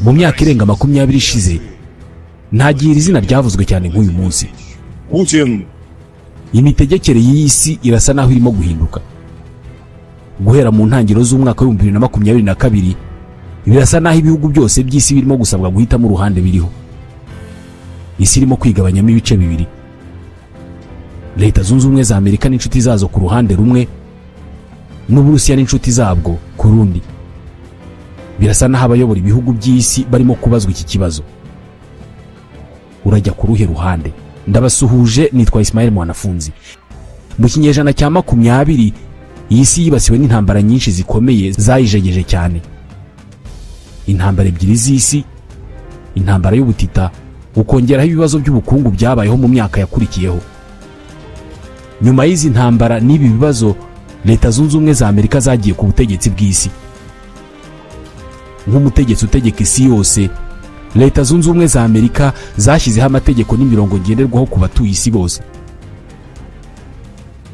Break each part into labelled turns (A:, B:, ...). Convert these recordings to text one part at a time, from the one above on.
A: mu myaka irenga makumyabiri ishize nta gihe iri zina ryavuzwe cyane nk'uyu munsi
B: Путин,
A: imitegekere y'iyi si irasa naho irimo guhinduka guhera mu ntangiriro z'umwaka w'ibihumbi bibiri na makumyabiri na kabiri birasa naho ibihugu byose by'isi birimo gusabwa guhitamo uruhande biriho isi irimo kwigabanyamo ibice bibiri leta zunze ubumwe za amerika n'inshuti zazo ku ruhande rumwe n'uburusiya n'inshuti zabwo ku rundi birasa naho abayobora ibihugu by'isi barimo kubazwa iki kibazo urajya ku ruhe ruhande ndabasuhuje nitwa Ismail Mwanafunzi mu kinyejana cya makumyabiri iyi si yibasiwe n'intambara nyinshi zikomeye zayijegeje cyane intambara ebyiri z'isi intambara y'ubutita ukongeraho ibibazo by'ubukungu byabayeho mu myaka yakurikiyeho nyuma y'izi ntambara n'ibi bibazo leta zunze ubumwe za amerika zagiye ku butegetsi bw'isi nk'umutegetsi utegeka isi yose leta zunze ubumwe za amerika zashyizeho amategeko n'imirongo ngenderwaho ku batuye isi bose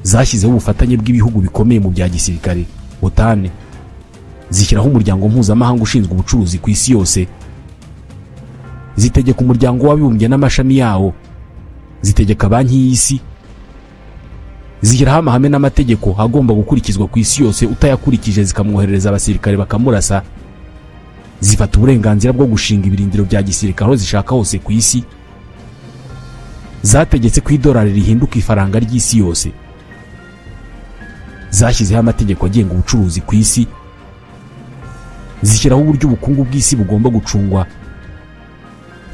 A: zashyizeho ubufatanye bw'ibihugu bikomeye mu bya gisirikare butane zishyiraho umuryango mpuzamahanga ushinzwe ubucuruzi ku isi yose zitegeka umuryango w'abibumbye n'amashami yawo zitegeka banki y'isi zishyiraho amahame n'amategeko agomba gukurikizwa ku isi yose utayakurikije zikamwoherereza abasirikare bakamurasa zifata uburenganzira bwo gushinga ibirindiro bya gisirikare aho zishaka hose ku isi zategetse ko idolari rihinduka ifaranga ry'isi yose zashyizeho amategeko agenga ubucuruzi ku isi zishyiraho uburyo ubukungu bw'isi bugomba gucungwa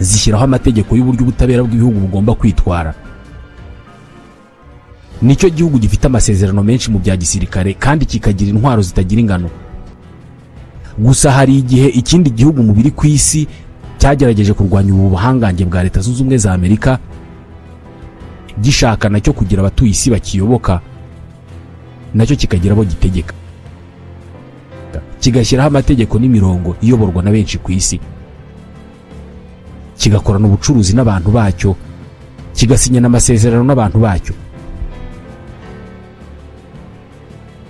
A: zishyiraho amategeko y'uburyo ubutabera bw'ibihugu bugomba kwitwara nicyo gihugu gifite amasezerano menshi mu bya gisirikare kandi kikagira intwaro zitagira ingano gusa hari igihe ikindi gihugu mu biri ku isi cyagerageje kurwanya ubu buhangange bwa leta zunze ubumwe za amerika gishaka nacyo kugira abatuye isi bakiyoboka nacyo kikagira abo gitegeka kigashyiraho amategeko n'imirongo iyoborwa na benshi ku isi kigakorana ubucuruzi n'abantu bacyo kigasinyana amasezerano n'abantu bacyo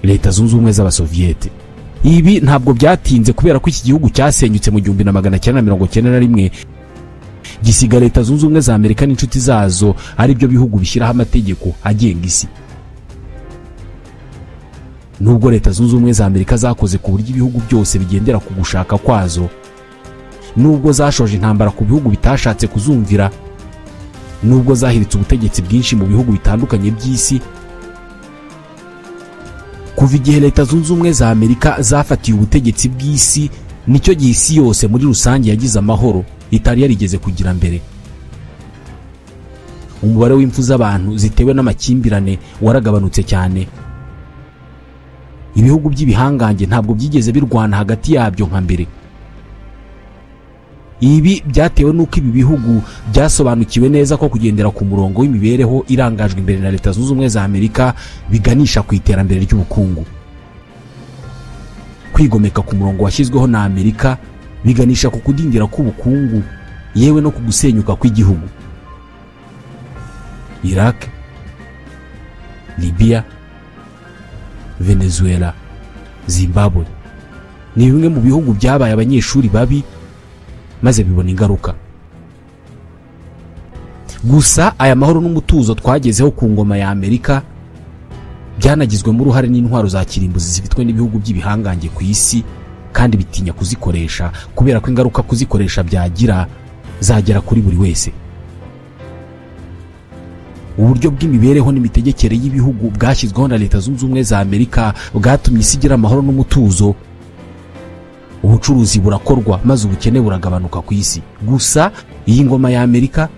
A: leta zunze ubumwe z'abasoviyete ibi ntabwo byatinze kubera ko iki gihugu cyasenyutse mu gihumbi na magana cyenda na mirongo cyenda na rimwe gisiga leta zunze ubumwe za amerika n'inshuti zazo ari byo bihugu bishyiraho amategeko agenga isi nubwo leta zunze ubumwe za amerika zakoze ku buryo ibihugu byose bigendera ku gushaka kwazo nubwo zashoje intambara ku bihugu bitashatse kuzumvira nubwo zahiritse ubutegetsi bwinshi mu bihugu bitandukanye by'isi kuva igihe leta zunze ubumwe za amerika zafatiye ubutegetsi bw'isi nicyo gihe isi yose muri rusange yagize amahoro itari yarigeze kugira mbere umubare w'impfu z'abantu zitewe n'amakimbirane waragabanutse cyane ibihugu by'ibihangange ntabwo byigeze birwana hagati yabyo nka mbere ibi byatewe n'uko ibi bihugu byasobanukiwe neza ko kugendera ku murongo w'imibereho irangajwe imbere na leta zunze ubumwe za amerika biganisha ku iterambere ry'ubukungu kwigomeka ku murongo washyizweho na amerika biganisha ku kudindira k'ubukungu yewe no ku gusenyuka kw'igihugu iraq libiya venezuela zimbabwe ni bimwe mu bihugu byabaye abanyeshuri babi maze bibona ingaruka gusa aya mahoro n'umutuzo twagezeho ku ngoma ya amerika byanagizwemo uruhare n'intwaro za kirimbuzi zifitwe n'ibihugu by'ibihangange ku isi kandi bitinya kuzikoresha kubera ko ingaruka kuzikoresha byagira zagera kuri buri wese uburyo bw'imibereho n'imitegekere y'ibihugu bwashyizweho na leta zunze ubumwe za amerika bwatumye isi igira amahoro n'umutuzo ubucuruzi burakorwa maze ubukene buragabanuka ku isi gusa iyi ngoma ya amerika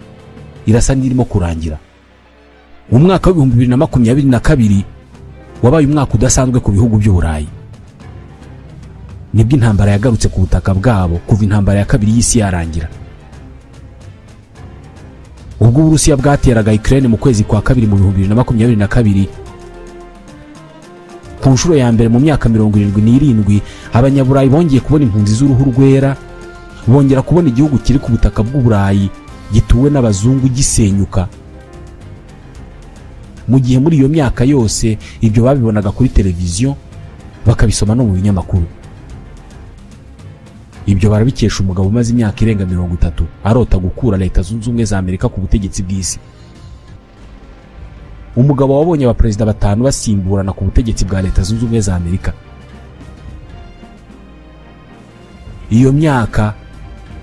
A: irasa n'irimo kurangira mu mwaka w'ibihumbi bibiri na makumyabiri na kabiri wabaye umwaka udasanzwe ku bihugu by'uburayi nibwo intambara yagarutse ku butaka bwabo kuva intambara ya kabiri y'isi yarangira ubwo uburusiya bwateraga ikirere mu kwezi kwa kabiri mu bihumbi bibiri na makumyabiri na kabiri ku nshuro ya mbere mu myaka mirongo irindwi n'irindwi abanyaburayi bongeye kubona impunzi z'uruhu rwera bongera kubona igihugu kiri ku butaka bw'uburayi gituwe n'abazungu gisenyuka mu gihe muri iyo myaka yose ibyo babibonaga kuri televiziyo bakabisoma no mu binyamakuru ibyo barabikesha umugabo umaze imyaka irenga mirongo itatu arota gukura leta zunze ubumwe za amerika ku butegetsi bw'isi umugabo wabonye abaperezida batanu basimburana ku butegetsi bwa leta zunze ubumwe za amerika iyo myaka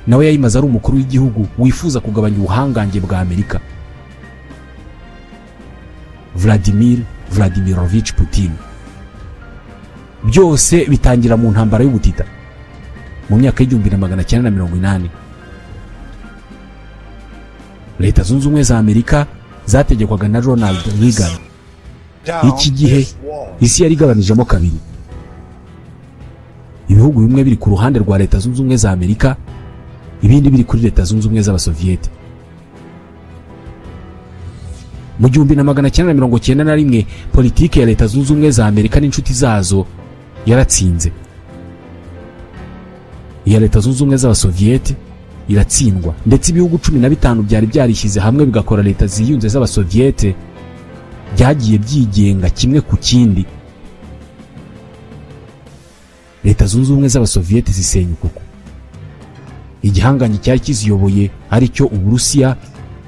A: nawe yayimaze ari umukuru w'igihugu wifuza kugabanya ubuhangange bwa amerika vladimir vladimirovich putin byose bitangira mu ntambara y'ubutita mu myaka y'igihumbi na magana cyenda na mirongo inani leta zunze ubumwe za amerika zategekwaga na ronald reagan iki gihe isi yari igabanijemo kabiri ibihugu bimwe biri ku ruhande rwa leta zunze ubumwe za amerika ibindi biri kuri leta zunze ubumwe z'abasoviyete mu gihumbi na magana cyenda na mirongo cyenda na rimwe politiki ya leta zunze ubumwe za amerika n'inshuti zazo yaratsinze iya leta zunze ubumwe z'abasoviyete iratsindwa ndetse ibihugu cumi na bitanu byari byarishyize hamwe bigakora leta ziyunze z'abasoviyete byagiye byigenga kimwe ku kindi leta zunze ubumwe z'abasoviyete zisenyuka uku igihangange cyari kiziyoboye ari cyo uburusiya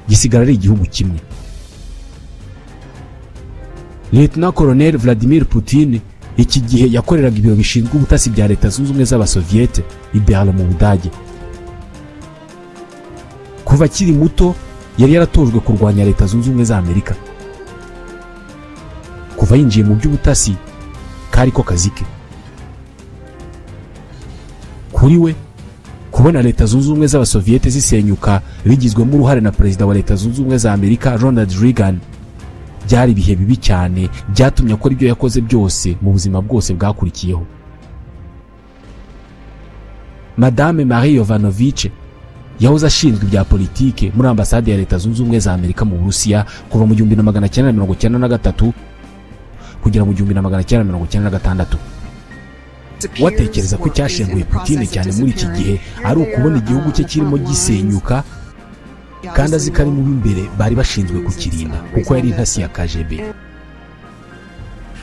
A: gisigara ari igihugu kimwe leta koroneli vladimir putin iki gihe yakoreraga ibiro bishinzwe ubutasi bya leta zunze ubumwe z'abasoviyete ibehara mu budage kuva akiri muto yari yaratojwe kurwanya leta zunze ubumwe za amerika kuva yinjiye mu by'ubutasi kari ko kazi ke kuri we kubona leta zunze ubumwe z'abasoviyete zisenyuka bigizwemo uruhare na perezida wa leta zunze ubumwe za amerika ronald reagan byari ibihe bibi cyane byatumye akora ibyo yakoze byose mu buzima bwose bwakurikiyeho madame marie yovanovice yahoze ashinzwe ibya politike muri ambasade ya leta zunze ubumwe za amerika mu burusiya kuva mu gihumbi na magana cyenda na mirongo cyenda na gatatu kugera mu gihumbi na magana cyenda na mirongo cyenda na gatandatu watekereza ko icyashenguye putine cyane muri iki gihe ari ukubona igihugu cye kirimo gisenyuka kandi azi ko ari mu b'imbere bari bashinzwe kukirinda kuko yari intasi ya kgb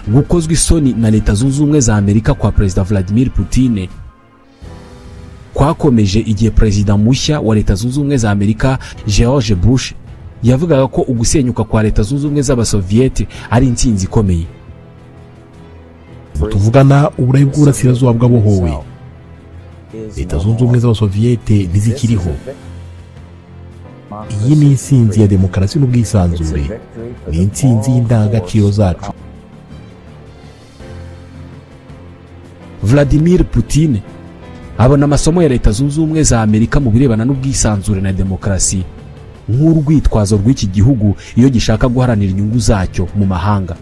A: gukozwa isoni na leta zunze ubumwe za amerika kwa perezida vladimir putine kwakomeje igihe perezida mushya wa leta zunze ubumwe za amerika george bush yavugaga ko ugusenyuka kwa leta zunze ubumwe z'abasoviyete ari intsinzi ikomeye
B: tuvugana uburayi bw'uburasirazuba bwabohowe leta zunze ubumwe z'abasoviyete ntizikiriho iyi ni insinzi ya demokarasi n'ubwisanzure ni insinzi y'indangagaciro zacu
A: vladimir putin abona amasomo ya leta zunze ubumwe za amerika mu birebana n'ubwisanzure na demokarasi nk'urwitwazo rw'iki gihugu iyo gishaka guharanira inyungu zacyo mu mahanga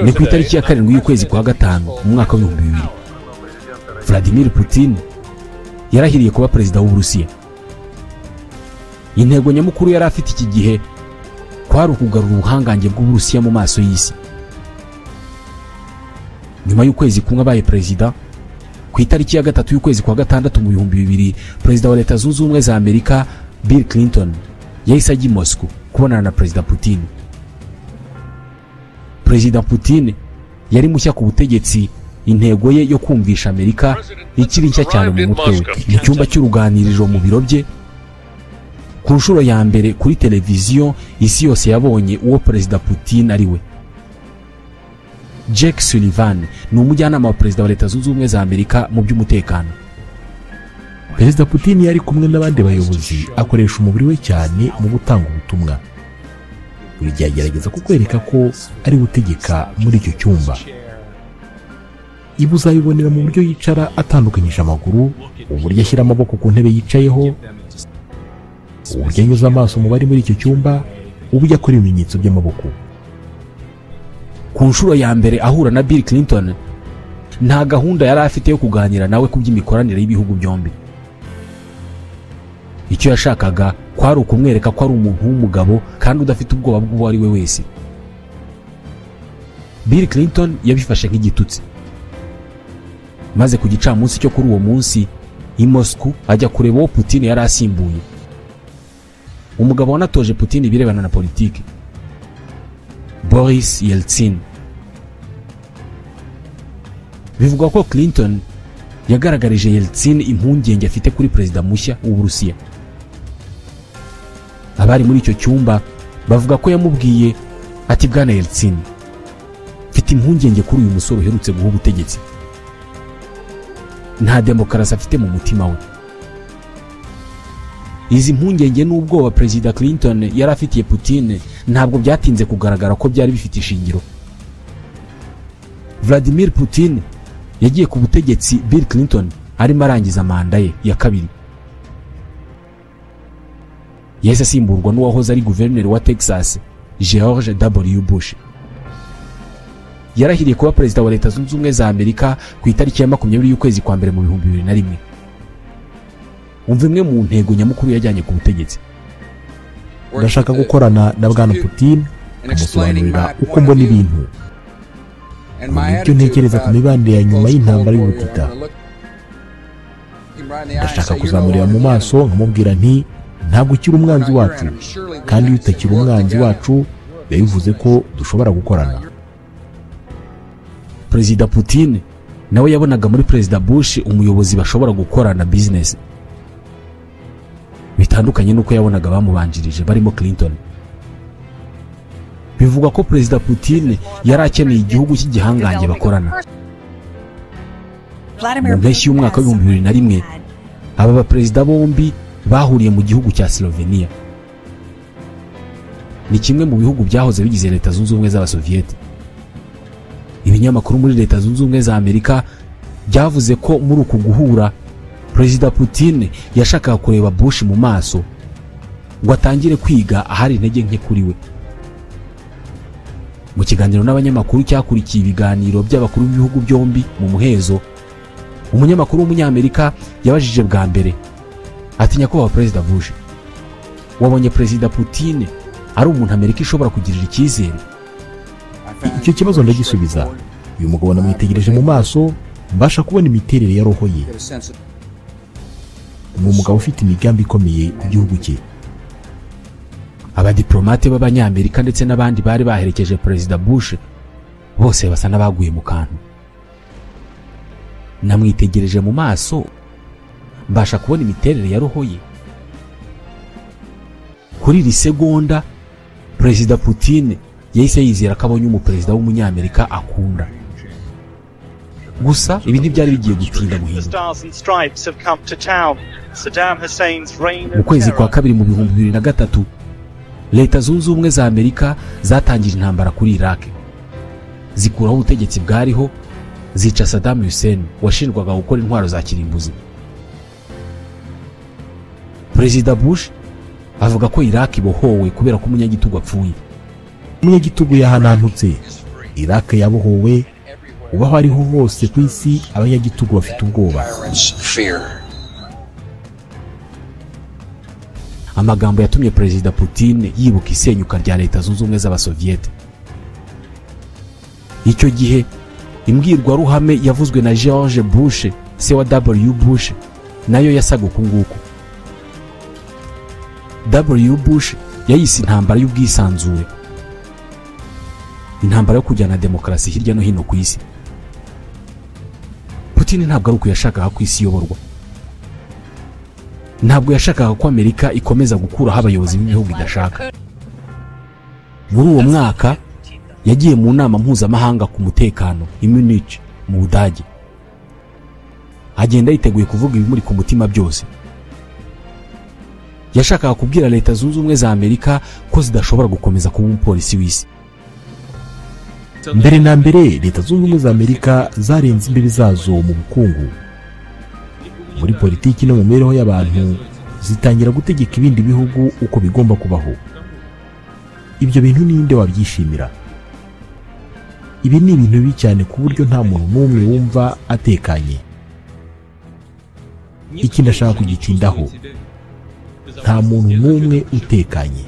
A: ni ku itariki ya karindwi y'ukwezi kwa gatanu mu mwaka w'ibihumbi bibiri vladimir putin yarahiriye kuba perezida w'uburusiya intego nyamukuru yari afite iki gihe kwari ukugarura ubuhangange bw'uburusiya mu maso y'isi nyuma y'ukwezi kumwe abaye perezida ku itariki ya gatatu y'ukwezi kwa gatandatu mu bihumbi bibiri perezida wa leta zunze ubumwe za amerika bill clinton yahise ajya i moscow kubonana na perezida putin perezida putin yari mushya ku butegetsi intego ye yo kumvisha amerika ikiri nshya cyane mu mutwe we mu cyumba cy'uruganiriro mu biro bye ku nshuro ya mbere kuri televiziyo isi yose yabonye uwo perezida putin ari we jack sullivan ni umujyanama wa perezida wa leta zunze ubumwe za amerika mu by'umutekano
B: perezida putin yari kumwe n'abandi bayobozi akoresha umubiri we cyane mu gutanga ubutumwa buri gihe agerageza kukwereka ko ari gutegeka muri icyo cyumba iba uzayibonera mu buryo yicara atandukanyije amaguru uburyo ashyira amaboko ku ntebe yicayeho uburyo anyuze amaso mu bari muri icyo cyumba uburyo akora ibimenyetso by'amaboko
A: ku nshuro ya mbere ahura na bill clinton nta gahunda yari afite yo kuganira nawe ku by'imikoranire y'ibihugu byombi icyo yashakaga kwari ukumwereka ko ari umuntu w'umugabo kandi udafite ubwoba bw'uwo ari we wese bill clinton yabifashe nk'igitutsi maze ku gicamunsi cyo kuri uwo munsi i moscow ajya kureba uwo putin yari asimbuye umugabo wanatoje putin ibirebana na politiki Boris Yeltsin bivugwa ko Clinton yagaragarije Yeltsin impungenge afite kuri perezida mushya w'Uburusiya abari muri icyo cyumba bavuga ko yamubwiye ati bwana Yeltsin mfite impungenge kuri uyu musore uherutse guha ubutegetsi nta demokarasi afite mu mutima we izi mpungenge n'ubwoba perezida Clinton yari afitiye Putin ntabwo byatinze kugaragara ko byari bifite ishingiro Vladimir Putin yagiye ku butegetsi Bill Clinton arimo arangiza manda ye ya kabiri yahise asimburwa n'uwahoze ari guverineri wa Texas George W Bush yarahiriye kuba perezida wa leta zunze ubumwe za Amerika ku itariki ya makumyabiri y'ukwezi kwa mbere mu bihumbi bibiri na rimwe umva imwe mu ntego nyamukuru yajyanye ku butegetsi
B: ndashaka gukorana na bwana putin nkamusobanurira uko mbona ibintu ubu icyo ntekereza ku mibanire ya nyuma y'intambara y'ubutita ndashaka kuzamurira mu maso nkamubwira nti ntabwo ukiri umwanzi wacu kandi iyo utakiri umwanzi wacu biba bivuze ko dushobora gukorana
A: perezida putin nawe yabonaga muri perezida bush umuyobozi bashobora gukorana bizinesi bitandukanye n'uko yabonaga bamubanjirije barimo Clinton bivugwa ko perezida Putin yari akeneye igihugu cy'igihangange bakorana mu mpeshyi y'umwaka w'ibihumbi bibiri na rimwe aba baperezida bombi bahuriye mu gihugu cya Slovenia ni kimwe mu bihugu byahoze bigize leta zunze ubumwe z'abasoviyete ibinyamakuru muri leta zunze ubumwe za amerika byavuze ko muri uku guhura perezida Putin yashakaga kureba Bush mu maso ngo atangire kwiga ahari intege nke kuri we mu kiganiro n'abanyamakuru cyakurikiye ibiganiro by'abakuru b'ibihugu byombi mu muhezo umunyamakuru w'umunyamerika yabajije bwa mbere ati nyakubahwa perezida Bush wabonye perezida Putin ari umuntu Amerika ishobora kugirira icyizere
B: icyo kibazo ndagisubiza uyu mugabo namwitegereje mu maso mbasha kubona imiterere ya roho ye ni umugabo ufite imigambi ikomeye ku gihugu cye
A: abadiplomate b'abanyamerika ndetse n'abandi bari baherekeje perezida bush bose basa n'abaguye mu kantu namwitegereje mu maso mbasha kubona imiterere ya roho ye kuri iri segonda perezida putin yahise yizera ko abonye umuperezida w'umunyamerika akunda gusa ibi ntibyari bigiye gutinda guhinduka mu kwezi kwa kabiri mu bihumbi bibiri na gatatu leta zunze ubumwe za amerika zatangije intambara kuri iraq zikuraho ubutegetsi bwariho zica saddam hussein washinjwaga gukora intwaro za kirimbuzi perezida bush avuga ko iraq ibohowe kubera ko umunyagitugu apfuye
B: umunyagitugu yahanantutse iraq yabohowe ubaho ariho hose ku isi abanyagitugu bafite ubwoba
A: amagambo yatumye perezida putin yibuka isenyuka rya leta zunze ubumwe z'abasoviyete icyo gihe imbwirwaruhame yavuzwe na george bush se wa w bush nayo yasaga uku nguku w bush yayise intambara y'ubwisanzure intambara yo kujyana demokarasi hirya no hino ku isi Putin ntabwo ari uko yashakaga ko isi iyoborwa ntabwo yashakaga ko amerika ikomeza gukuraho abayobozi b'ibihugu idashaka muri uwo mwaka yagiye mu nama mpuzamahanga ku mutekano i munich mu budage agenda yiteguye kuvuga ibimuri ku mutima byose yashakaga kubwira leta zunze ubumwe za amerika ko zidashobora gukomeza kuba umupolisi w'isi
B: mbere na mbere leta zunze ubumwe za amerika zarenze imbibi zazo mu bukungu muri politiki no mu mibereho y'abantu zitangira gutegeka ibindi bihugu uko bigomba kubaho ibyo bintu ninde wabyishimira ibi ni ibintu bibi cyane ku buryo nta muntu n'umwe wumva atekanye iki ndashaka kugitindaho nta muntu n'umwe utekanye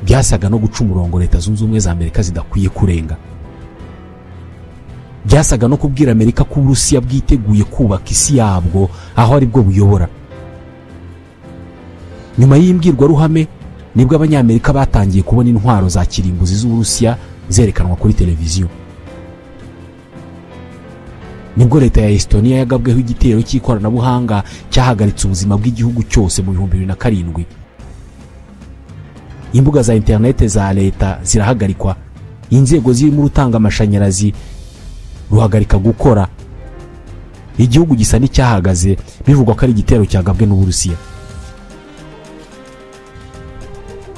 A: byasaga no guca umurongo leta zunze ubumwe za amerika zidakwiye kurenga byasaga no kubwira amerika ko uburusiya bwiteguye kubaka isi yabwo aho aribwo buyobora nyuma y'imbwirwaruhame nibwo abanyamerika batangiye kubona intwaro za kirimbuzi z'uburusiya zerekanwa kuri televiziyo nibwo leta ya Estonia yagabweho igitero cy'ikoranabuhanga cyahagaritse ubuzima bw'igihugu cyose mu bihumbi bibiri na karindwi imbuga za interinete za leta zirahagarikwa inzego zirimo urutanga amashanyarazi ruhagarika gukora igihugu gisa n'icyahagaze bivugwa ko ari igitero cyagabwe n'uburusiya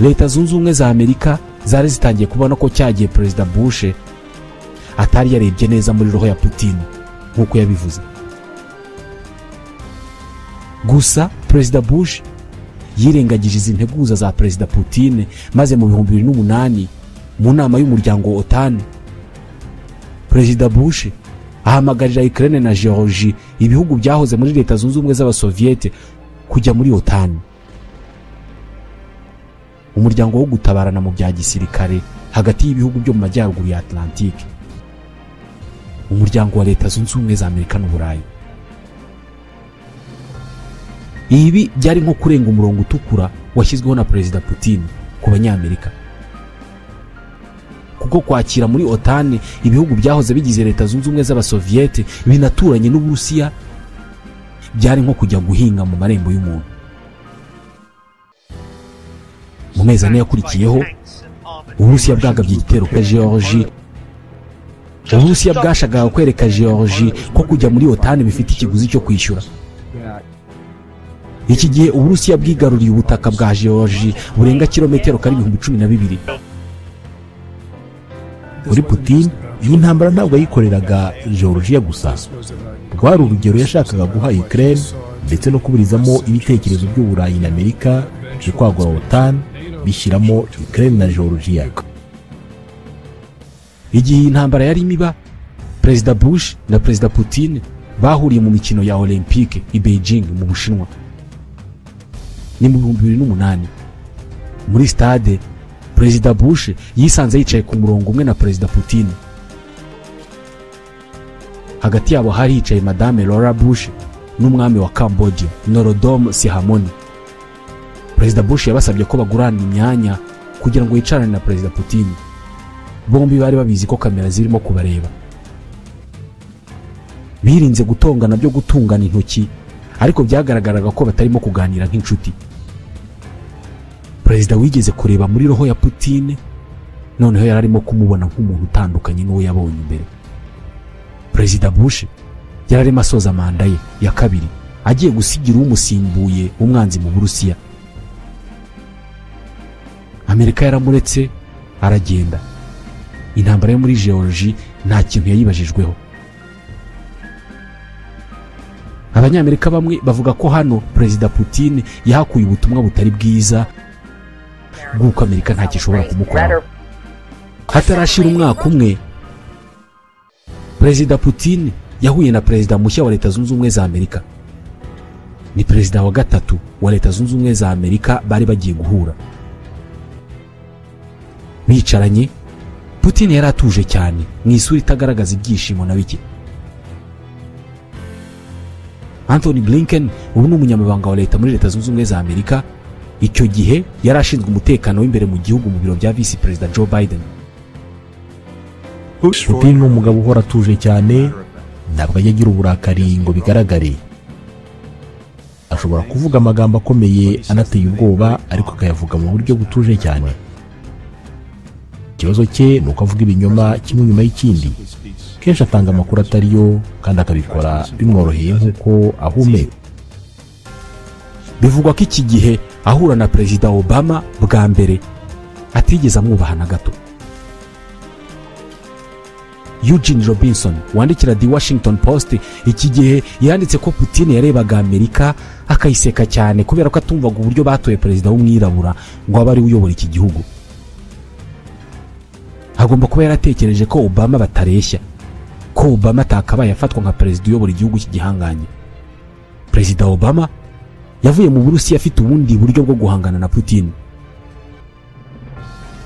A: leta zunze ubumwe za amerika zari zitangiye kubona ko cyagiye perezida bush atari yarebye neza muri roho ya putin nk'uko yabivuze gusa perezida bush yirengagije izi nteguza za perezida Putin maze mu bihumbi bibiri n'umunani mu nama y'umuryango otani perezida bush ahamagarira Ukraine na Georgie ibihugu byahoze muri leta zunze ubumwe z'abasoviyete kujya muri otani umuryango wo gutabarana mu bya gisirikare hagati y'ibihugu byo mu majyaruguru ya Atlantique umuryango wa leta zunze ubumwe za Amerika n'Uburayi ibi byari nko kurenga umurongo utukura washyizweho na perezida Putin ku banyamerika kuko kwakira muri otani ibihugu byahoze bigize leta zunze ubumwe z'abasoviyete binaturanye n'uburusiya byari nko kujya guhinga mu marembo y'umuntu mu mezi ane yakurikiyeho uburusiya bwagabye igitero kuri georgi uburusiya bwashakaga kwereka georgi ko kujya muri otani bifite ikiguzi cyo kwishyura iki gihe uburusiya bwigaruriye ubutaka bwa georgi burenga kilometero kari ibihumbi cumi na bibiri
B: kuri putin iyi ntambara ntabwo yayikoreraga georgia gusa rwari urugero yashakaga guha ukraine ndetse no kuburizamo ibitekerezo by'uburayi na amerika byo kwagura otan bishyiramo ukraine na georgia
A: igihe iyi ntambara yarimo iba perezida bush na perezida putin bahuriye mu mikino ya olympique i beijing mu bushinwa ni mu bihumbi bibiri n'umunani muri stade perezida bush yisanze yicaye ku murongo umwe na perezida putin hagati yabo hari hicaye madame laura bush n'umwami wa cambodia norodom sihamoni perezida bush yabasabye ko bagurana imyanya kugira ngo yicarane na perezida putin bombi bari babizi ko kamera zirimo kubareba birinze gutongana byo gutungana intoki ariko byagaragaraga ko batarimo kuganira nk'inshuti perezida wigeze kureba muri roho ya Putin noneho yari arimo kumubona nk'umuntu utandukanye n'uwo yabonye imbere perezida bush yari arimo asoza manda ye ya kabiri agiye gusigira umusimbuye umwanzi mu burusiya amerika yaramuretse aragenda intambara yo muri georgie nta kintu yayibajijweho abanyamerika bamwe bavuga ko hano perezida putin yahakuye ubutumwa butari bwiza bw'uko amerika ntacyo ishobora kumukoraho hatarashira umwaka umwe perezida putin yahuye na perezida mushya wa leta zunze ubumwe za amerika ni perezida wa gatatu wa leta zunze ubumwe za amerika bari bagiye guhura bicaranye putin yari atuje cyane mu isura itagaragaza ibyishimo na bike anthony blinken ubu ni umunyamabanga wa leta muri leta zunze ubumwe za amerika icyo gihe yari ashinzwe umutekano w'imbere mu gihugu mu biro bya visi perezida joe biden
B: putin ni umugabo uhora atuje cyane ntabwo ajya agira uburakari ngo bigaragare ashobora kuvuga amagambo akomeye anateye ubwoba ariko akayavuga mu buryo butuje cyane ikibazo cye ni uko avuga ibinyoma kimwe nyuma y'ikindi kenshi atanga amakuru atari yo kandi akabikora bimworoheye nk'uko ahumeka
A: bivugwa ko iki gihe ahura na perezida obama bwa mbere atigeze amwubaha na gato eugene robinson wandikira the washington post iki gihe yanditse ko putin yarebaga amerika akayiseka cyane kubera ko atumvaga uburyo batoye perezida w'umwirabura ngo abe ariwe uyobora iki gihugu agomba kuba yaratekereje ko obama batareshya ko obama atakabaye afatwa nka perezida uyobora igihugu cy'igihanganye perezida obama yavuye mu burusiya afite ubundi buryo bwo guhangana na putin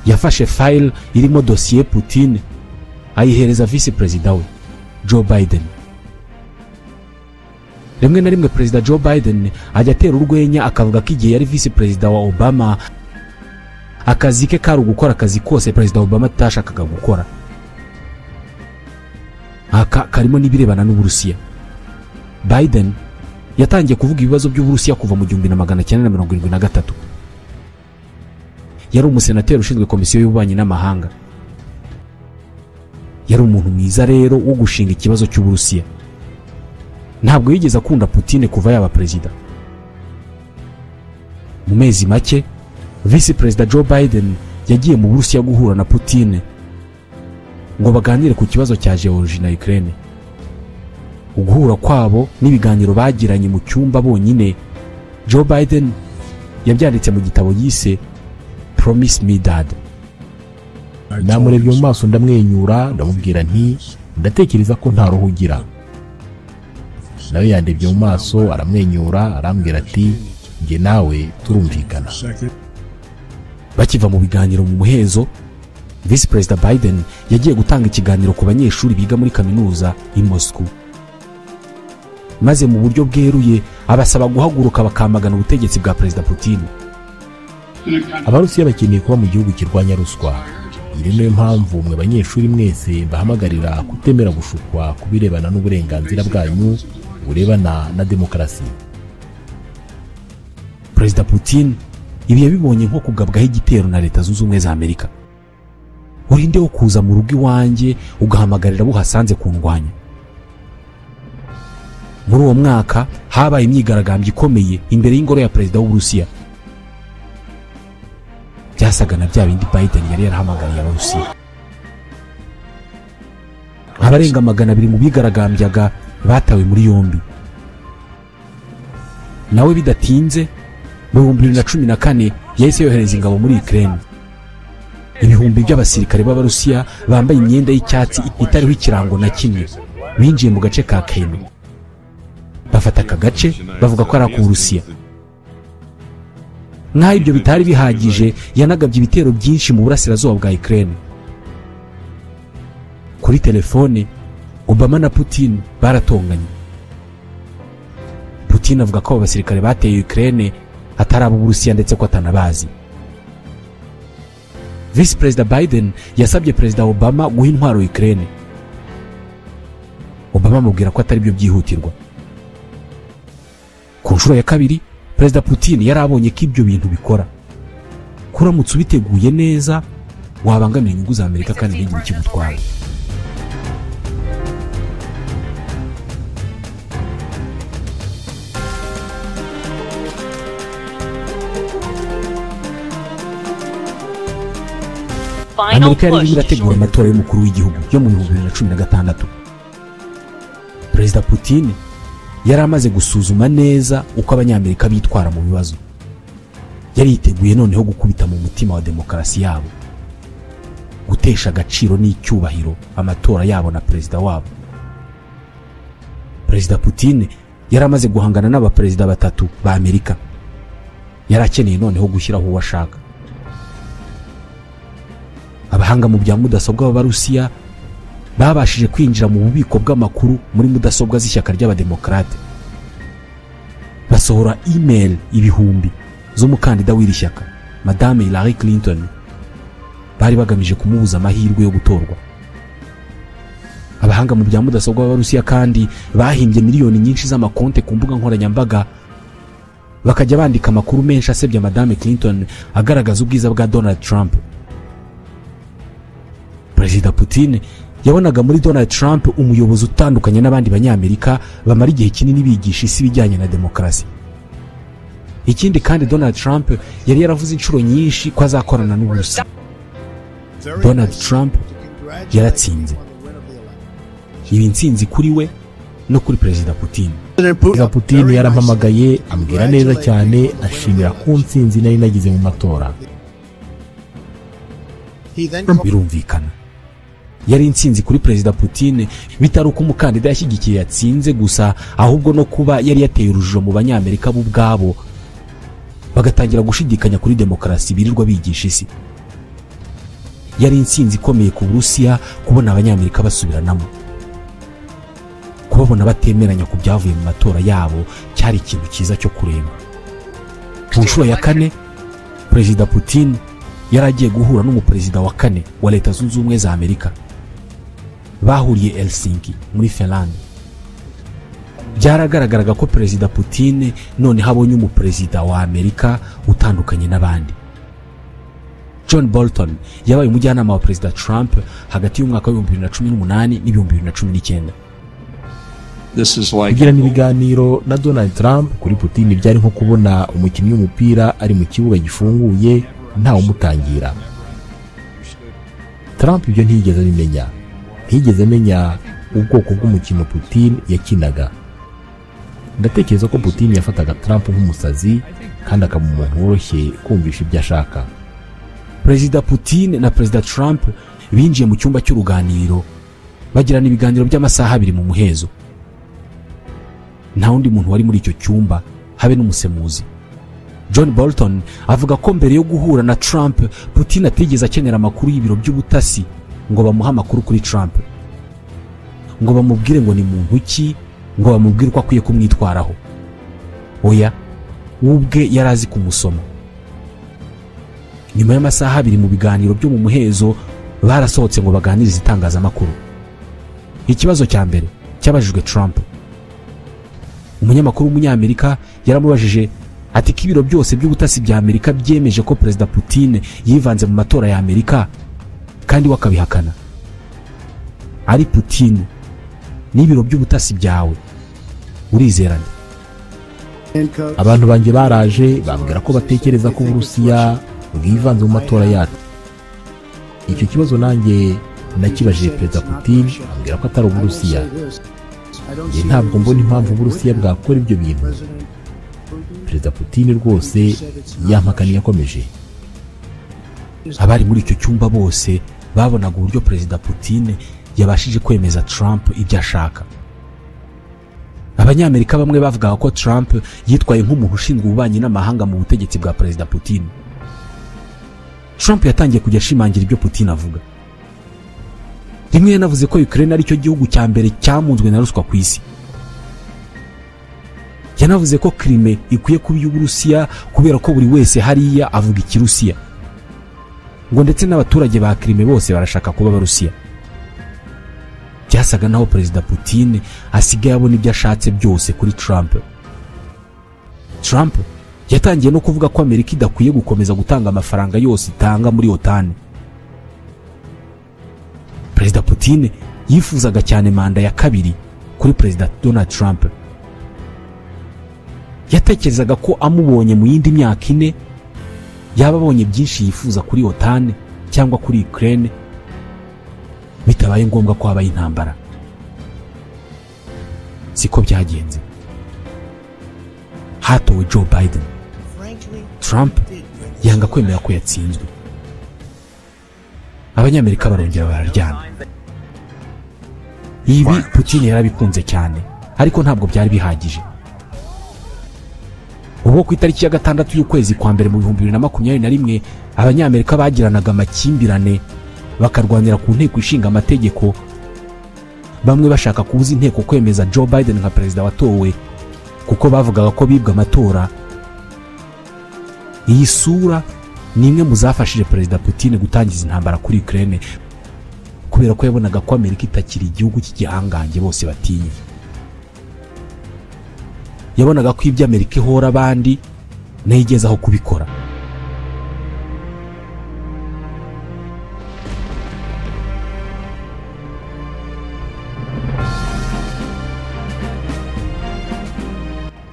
A: yafashe fayile irimo dosiye putin ayihereza visi perezida we joe biden rimwe na rimwe perezida joe biden ajya atera urwenya akavuga ko igihe yari visi perezida wa obama akazi ke kari ugukora akazi kose perezida obama atashakaga gukora aka karimo n'ibirebana n'uburusiya biden yatangiye kuvuga ibibazo by'uburusiya kuva mu gihumbi na magana cyenda na mirongo irindwi na gatatu yari umusenateri ushinzwe komisiyo y'ububanyi n'amahanga yari umuntu mwiza rero wo gushinga ikibazo cy'uburusiya ntabwo yigeze akunda putine kuva yaba perezida mu mezi make visi perezida joe biden yagiye mu burusiya guhura na putine ngo baganire ku kibazo cya george na ukraine uguhura kwabo n'ibiganiro bagiranye mu cyumba bonyine joe biden yabyanditse mu gitabo yise promise me dad
B: namurebye mu maso ndamwenyura ndamubwira nti ndatekereza ko nta ruhu ugira nawe yandebye mu maso aramwenyura arambwira ati njye nawe turumvikana
A: bakiva mu biganiro mu muhezo visi perezida biden yagiye gutanga ikiganiro ku banyeshuri biga muri kaminuza i moscow maze mu buryo bweruye abasaba guhaguruka bakamagana ubutegetsi bwa perezida putin
B: abarusiya bakeneye kuba mu gihugu kirwanya ruswa iyi niyo mpamvu mwe banyeshuri mwese bahamagarira kutemera gushukwa ku birebana n'uburenganzira bwanyu burebana na demokarasi
A: perezida putin ibi yabibonye nko kugabwaho igitero na leta zunze ubumwe za amerika urinde wo kuza mu rugo iwanjye ugahamagarira abo uhasanze kundwanya muri uwo mwaka habaye imyigaragambyo ikomeye imbere y'ingoro ya perezida w'uburusiya byasaga na bya bindi biden yari yarahamagariye abarusiya abarenga magana abiri mu bigaragambyaga batawe muri yombi nawe bidatinze mu bihumbi bibiri na cumi na kane yahise yohereza ingabo muri ukraine ibihumbi by'abasirikare b'abarusiya bambaye imyenda y'icyatsi itariho ikirango na kimwe binjiye mu gace ka keno bafata aka gace bavuga ko ari ak'uburusiya nk'aho ibyo bitari bihagije yanagabye ibitero byinshi mu burasirazuba bwa ukraine kuri telefone obama na putin baratonganye putin avuga ko abo basirikare bateye ukraine atari ab'uburusiya ndetse ko atanabazi visi perezida biden yasabye perezida obama guha intwaro ukraine obama amubwira ko atari byo byihutirwa ku nshuro ya kabiri perezida putin yari abonye ko ibyo bintu bikora kuramutse ubiteguye neza wabangamira inyungu za amerika kandi ntigire ikigutwara amerika yari irimo irategura amatora y'umukuru w'igihugu yo mu bihumbi bibiri na cumi na gatandatu perezida putin yari amaze gusuzuma neza uko abanyamerika bitwara mu bibazo yari yiteguye noneho gukubita mu mutima wa demokarasi yabo gutesha agaciro n'icyubahiro amatora yabo na perezida wabo perezida putin yari amaze guhangana n'abaperezida batatu ba amerika yari akeneye noneho gushyiraho uwo ashaka abahanga mu bya mudasobwa b'abarusiya babashije kwinjira mu bubiko bw'amakuru muri mudasobwa z'ishyaka ry'abademokarate basohora imeri ibihumbi z'umukandida w'iri shyaka madame hillary clinton bari bagamije kumubuza amahirwe yo gutorwa abahanga mu bya mudasobwa b'abarusiya kandi bahimbye miliyoni nyinshi z'amakonte ku mbuga nkoranyambaga bakajya bandika amakuru menshi asebya madame clinton agaragaza ubwiza bwa donald trump perezida putin yabonaga muri donald trump umuyobozi utandukanye n'abandi banyamerika bamara igihe kinini bigisha isi ibijyanye na demokarasi ikindi kandi donald trump yari yaravuze inshuro nyinshi ko azakorana n'uburusiya donald trump yaratsinze ibi nsinzi kuri we no kuri perezida putin
B: perezida putin yarampamagaye ambwira neza cyane ashimira ku nsinzi nari nagize mu matora
A: birumvikana yari insinzi kuri perezida putin bitari uko umukandida yashyigikiye yatsinze gusa ahubwo no kuba yari yateye urujijo mu banyamerika bo ubwabo bagatangira gushidikanya kuri demokarasi birirwa bigisha isi yari insinzi ikomeye ku burusiya kubona abanyamerika basubiranamo kubabona batemeranya ku byavuye mu matora yabo cyari ikintu cyiza cyo kureba ku nshuro ya kane perezida putin yari agiye guhura n'umuperezida wa kane wa leta zunze ubumwe za amerika bahuriye helsinki muri finland byaragaragaraga ko perezida Putin noneho abonye umuperezida wa amerika utandukanye n'abandi john bolton yabaye umujyanama wa perezida trump hagati y'umwaka w'ibihumbi bibiri na cumi n'umunani n'ibihumbi bibiri na cumi n'icyenda
C: This is like
B: kugirana ibiganiro na donald trump kuri putin byari nko kubona umukinnyi w'umupira ari mu kibuga gifunguye ntawumutangira trump ibyo ntiyigeze abimenya ntiyigeze amenya ubwoko bw'umukino putin yakinaga ndatekereza ko putin yafataga trump nk'umusazi kandi akaba umuntu woroshye kumvisha ibyo ashaka
A: perezida Putin na perezida Trump binjiye mu cyumba cy'uruganiriro bagirana ibiganiro by'amasaha abiri mu muhezo nta wundi muntu wari muri icyo cyumba habe n'umusemuzi john bolton avuga ko mbere yo guhura na Trump Putin atigeze akenera amakuru y'ibiro by'ubutasi ngo bamuhe amakuru kuri Trump ngo bamubwire ngo ni muntu ki ngo bamubwire uko akwiye kumwitwaraho oya we ubwe yari azi kumusoma nyuma y'amasaha abiri mu biganiro byo mu muhezo barasohotse ngo baganirize itangazamakuru ikibazo cya mbere cyabajijwe Trump umunyamakuru w'umunyamerika yaramubajije ati ko ibiro byose by'ubutasi bya amerika byemeje ko perezida Putin yivanze mu matora ya amerika kandi we akabihakana ari Putin n'ibiro by'ubutasi byawe urizerana
B: abantu banjye baraje bambwira ko batekereza ko uburusiya bwivanze mu matora yacu icyo kibazo nanjye nakibajije perezida putin ambwira ko atari uburusiya njye ntabwo mbona impamvu uburusiya bwakora ibyo bintu perezida putin rwose yampakaniye akomeje
A: abari muri icyo cyumba bose babonaga uburyo perezida Putin yabashije kwemeza Trump ibyo ashaka abanyamerika bamwe bavugaga ko Trump yitwaye nk'umuntu ushinzwe ububanyi n'amahanga mu butegetsi bwa perezida Putin Trump yatangiye kujya ashimangira ibyo Putin avuga rimwe yanavuze ko Ukraine ari cyo gihugu cya mbere cyamunzwe na ruswa ku isi yanavuze ko Crimea ikwiye kuba iy'Uburusiya kubera ko buri wese hariya avuga ikirusiya ngo ndetse n'abaturage ba Crimea bose barashaka kuba abarusiya byasaga naho perezida Putin asigaye abona ibyo ashatse byose kuri Trump Trump yatangiye no kuvuga ko Amerika idakwiye gukomeza gutanga amafaranga yose itanga muri OTAN perezida Putin yifuzaga cyane manda ya kabiri kuri perezida Donald Trump yatekerezaga ko amubonye mu yindi myaka ine yaba abonye byinshi yifuza kuri OTAN cyangwa kuri Ukraine bitabaye ngombwa ko habaye intambara siko byagenze hatowe Joe Biden Trump yanga kwemera ko yatsinzwe abanyamerika barongera bararyana ibi Putin yarabikunze cyane ariko ntabwo byari bihagije ubwo ku itariki ya gatandatu y'ukwezi kwa mbere mu bihumbi bibiri na makumyabiri na rimwe abanyamerika bagiranaga amakimbirane bakarwanira ku nteko ishinga amategeko bamwe bashaka kubuza inteko kwemeza Joe Biden nka perezida watowe kuko bavugaga ko bibwe amatora iyi sura ni imwe mu zafashije perezida Putin gutangiza intambara kuri Ukraine kubera ko yabonaga ko Amerika itakiri igihugu cy'igihangange bose batinya yabonaga ko ibyo Amerika ihora abandi nayo igezaho kubikora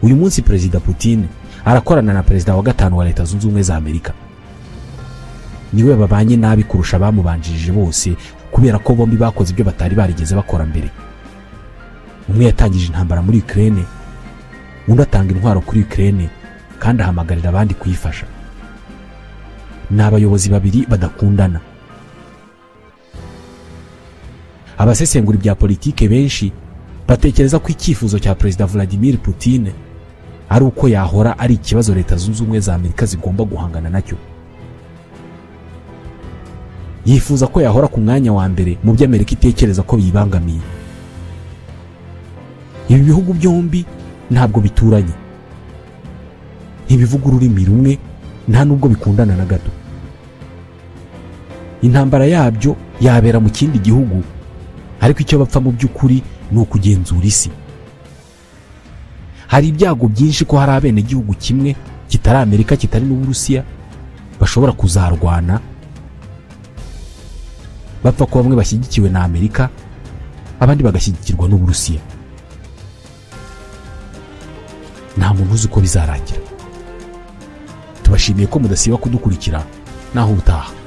A: uyu munsi perezida Putin arakorana na perezida wa gatanu wa leta zunze ubumwe za amerika niwe babanye nabi kurusha abamubanjirije bose kubera ko bombi bakoze ibyo batari barigeze bakora mbere umwe yatangije intambara muri Ukraine undi atanga intwaro kuri Ukraine kandi ahamagarira abandi kuyifasha ni abayobozi babiri badakundana abasesengura ibya politike benshi batekereza ko icyifuzo cya perezida Vladimir Putin ari uko yahora ari ikibazo leta zunze ubumwe za Amerika zigomba guhangana nacyo yifuza ko yahora ku mwanya wa mbere mu byo Amerika itekereza ko biyibangamiye ibi bihugu byombi ntabwo bituranye ntibivuga ururimi rumwe nta nubwo bikundana na gato intambara yabyo yabera mu kindi gihugu ariko icyo bapfa mu by'ukuri ni ukugenzura isi hari ibyago byinshi ko hari abenegihugu kimwe kitari amerika kitari n'uburusiya bashobora kuzarwana bapfa ko bamwe bashyigikiwe na amerika abandi bagashyigikirwa n'uburusiya nta muntu uzi uko bizarangira tubashimiye ko mudasiba kudukurikira naho ubutaha